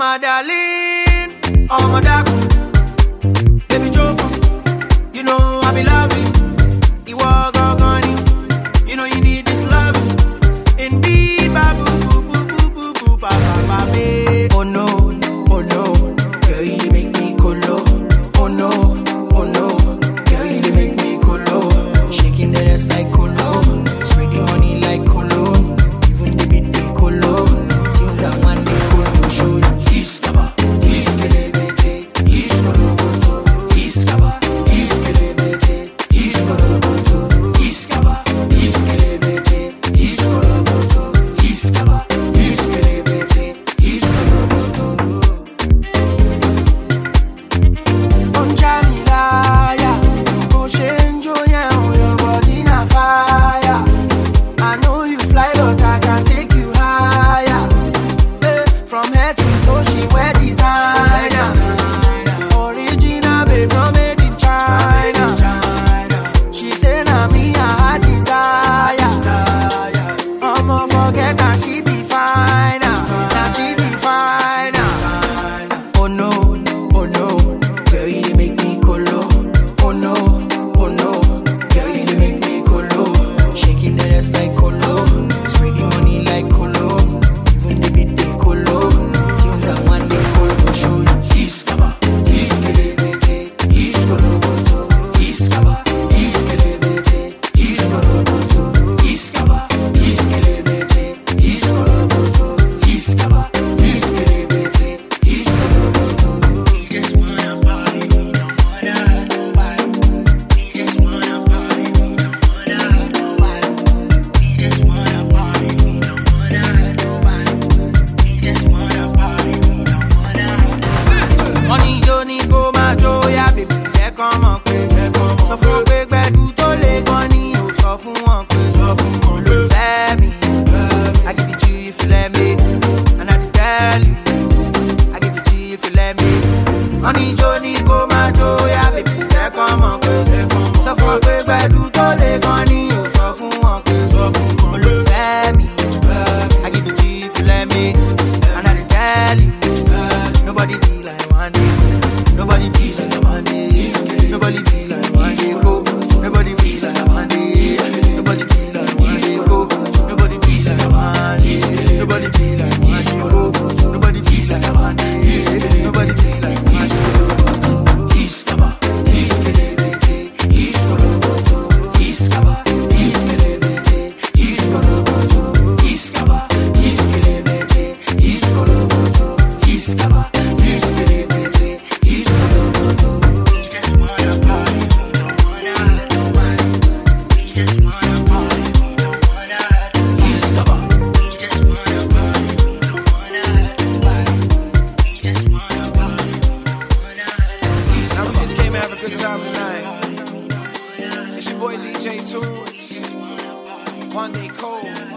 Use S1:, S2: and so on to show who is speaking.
S1: my darling, oh my darling, baby Jofa, you know I be loving. You walk on you know you need this love. Indeed, babu, boo, boo, boo, boo, boo, ba, ba, ba, babe. Oh no, oh no, girl you make me colo. Oh no, oh no, girl you make me colo. Shaking the ass like colo, spreading money like colo. Even the beat they colo. Things I want they colo show you. Iskaba, iskelebete, iskoloboto, iskaba, iskelebete, iskoloboto, iskaba, iskelebete, iskoloboto, iskaba, iskelebete, iskoloboto. Don't try me liar. Go change your yeah, your body na fire. I know you fly, but I can take you higher. Eh, From head to toe, she wear designer. Original, babe, no made in China. She say na me I her desire. I'ma forget that she be fine. Now she be fine. Oh no, oh no, girl you dey make me colo. Oh no, oh no, girl you dey make me colo. Shaking the ass like colo, spreading money like colo. Even the beat they colo. Tunes I want they colo show you. Iskaba, iskelebete, iskoloboto, iskaba, iskelebete, iskoloboto, iskaba, iskelebete, iskoloboto, iskaba, iskelebete, iskoloboto. We just wanna party, we don't wanna hurt nobody. We just wanna party, we don't wanna hurt nobody. We just wanna party, we don't wanna hurt nobody. We just wanna party, we don't wanna hurt nobody. Money jó ní kó máa jó yá bèbí jẹ́ kán mọ̀ pé sọ fún wọn pé gbẹ̀dú tó lè gan ni ò sọ fún wọn pé sọ fún wọn ló fẹ́ mi. I give it to you if you let me and I dey tell you. I give it to you if you let me. Money jó ní kó máa jó yá bèbí jẹ́ kán mọ̀ pé sọ fún wọn pé gbẹ̀dú tó lè gan ni ò sọ fún wọn pé sọ fún wọn ló fẹ́ mi. I give it to you if you let me and I dey tell you. Nobody be like one day. Nobody be like one day. Nobody be like one day. Go. Nobody be like one day. Nobody be like one day. Go. Nobody be like one day. Nobody be like one day. Go. Nobody be like one day. Nobody be like one day. Iskaba, iskelebete, iskoloboto, iskaba, iskelebete, iskoloboto, iskaba, iskelebete, iskoloboto, iskaba, iskelebete, iskoloboto. We just wanna party, we don't wanna hurt nobody. We just wanna party, we don't wanna hurt nobody. Iskaba. We just wanna party, we don't wanna hurt nobody. We just wanna party, we don't wanna hurt nobody.
S2: Now we just came to have a good time tonight. It's your boy DJ Tool. One day cold.